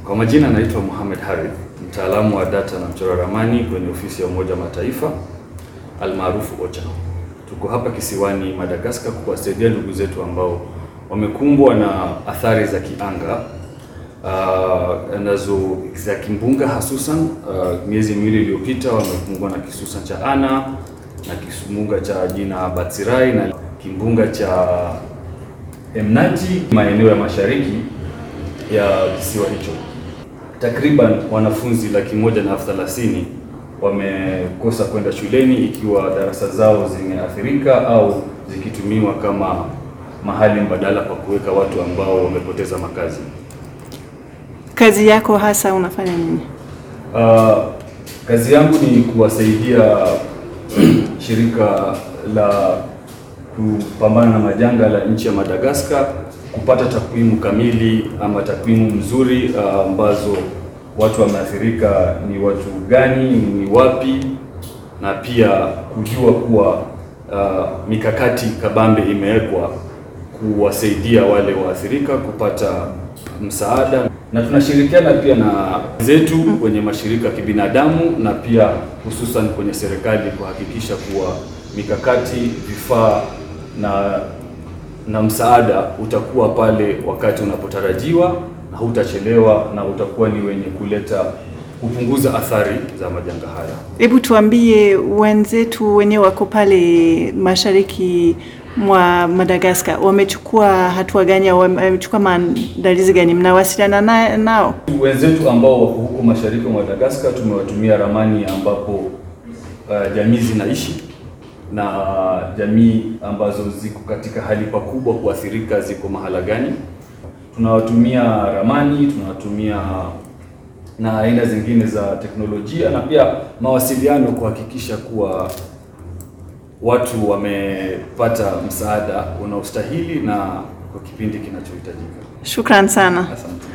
Kwa majina naitwa Mohamed Harith, mtaalamu wa data na mchora ramani kwenye ofisi ya Umoja wa Mataifa almaarufu OCHA. Tuko hapa kisiwani Madagascar kuwasaidia ndugu zetu ambao wamekumbwa na athari za kianga uh, nazo za kimbunga hasusan. Uh, miezi miwili iliyopita wamekumbwa na kisusan cha Ana na kimbunga cha jina Batsirai na kimbunga cha Emnati maeneo ya mashariki ya kisiwa hicho. Takriban wanafunzi laki moja na elfu thelathini wamekosa kwenda shuleni ikiwa darasa zao zimeathirika au zikitumiwa kama mahali mbadala pa kuweka watu ambao wamepoteza makazi. Kazi yako hasa unafanya nini? Uh, kazi yangu ni kuwasaidia shirika la kupambana na majanga la nchi ya Madagascar kupata takwimu kamili ama takwimu mzuri ambazo uh, watu wameathirika ni watu gani, ni wapi, na pia kujua kuwa uh, mikakati kabambe imewekwa kuwasaidia wale waathirika kupata msaada, na tunashirikiana pia na zetu kwenye mashirika ya kibinadamu na pia hususan kwenye serikali kuhakikisha kuwa mikakati, vifaa na na msaada utakuwa pale wakati unapotarajiwa na hutachelewa na utakuwa ni wenye kuleta kupunguza athari za majanga haya. Hebu tuambie, wenzetu wenyewe wako pale mashariki mwa Madagascar wamechukua hatua gani au wamechukua maandalizi gani? Mnawasiliana na, nao? Wenzetu ambao wako huko mashariki mwa Madagascar tumewatumia ramani ambapo uh, jamii zinaishi na jamii ambazo ziko katika hali pakubwa kuathirika ziko mahala gani. Tunawatumia ramani, tunawatumia na aina zingine za teknolojia na pia mawasiliano kuhakikisha kuwa watu wamepata msaada unaostahili na kwa kipindi kinachohitajika. Shukran sana. Asante.